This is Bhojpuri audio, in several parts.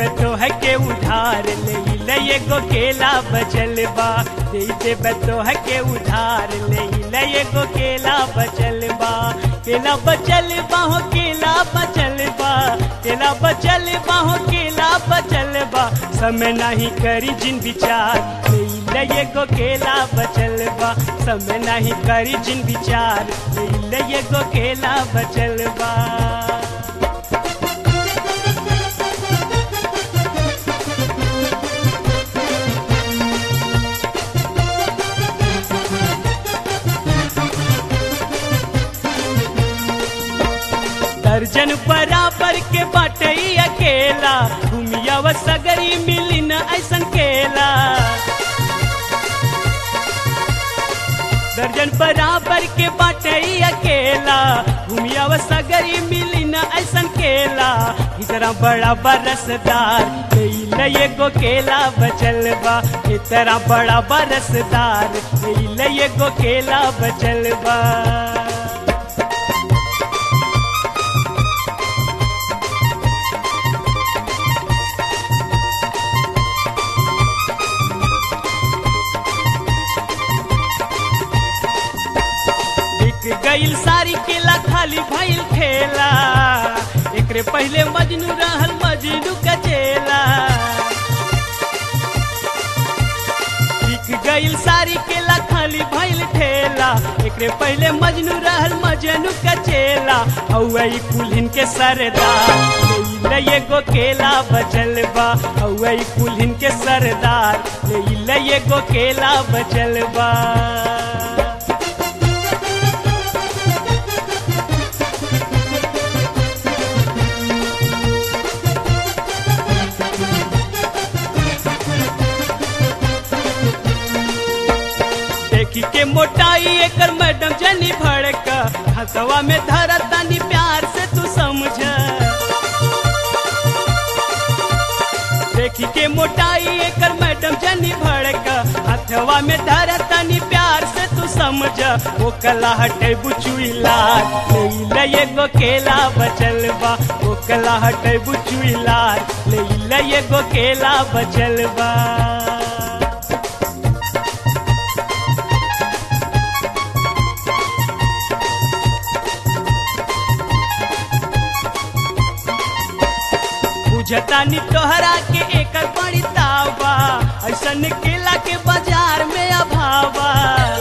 तो है के उधार ले ले एगो केला बचल बा दे देब तो है के उधार ले ले एगो केला बचल बा केला बचल बा हो केला बचल बा केला बचल बा हो केला बचल बा समय नहीं करी जिन विचार ले ले एगो केला बचल बा समय नहीं करी जिन विचार ले ले एगो केला बचल बा दर्जन बराबर के बाटई अकेला घूमिया व सगरी मिली न ऐसन केला दर्जन बराबर के बाटई अकेला घूमिया व सगरी मिली न ऐसन केला इतना बड़ा बरसदार ले एगो केला बचल बा इतना बड़ा बरसदार ले एगो केला बचल बा बिक गईल सारी केला खाली भइल ठेला एकरे पहले मजनू रहल मजनू कचेला बिक गईल सारी केला खाली भइल ठेला एकरे पहले मजनू रहल मजनू कचेला औई कुल्हिन के सरदार ले एगो केला बचल बा औई कुल्हिन के सरदार ले एगो केला बचल बा देखी के मोटाई एकर मैडम जनी भड़का हसवा में धरा तानी प्यार से तू समझ देखी के मोटाई एकर मैडम जनी भड़का हथवा में धरा तानी प्यार से तू समझ वो कला हटे बुचुइला ले एगो केला बचल बा वो कला हटे बुचुइला ले एगो केला बचल बा बुझतानी तोहरा के एकर बड़ी तावा ऐसन केला के बाजार में अभावा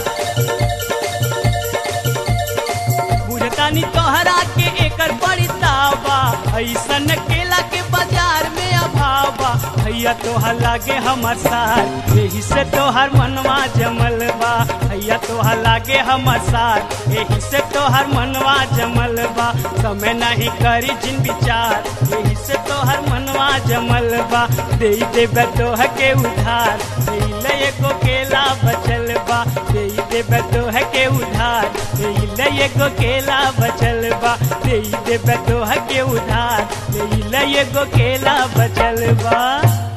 बुझतानी तोहरा के एकर बड़ी तावा ऐसन केला के बाजार में अभावा भैया तोहर लागे हमर सार यही से तोहर मनवा जमल बा भैया तोहर लागे हमर सार यही से तोहर मनवा जमल बा समय नहीं करी जिन विचार यही से तोहर मनवा जमल बा दे देबे तोह के उधार दे ले एगो केला बचल बा दे देबे तोह के उधार दे ले एगो केला बचल बा दे देबे तोह के उधार दे ले एगो केला बचल बा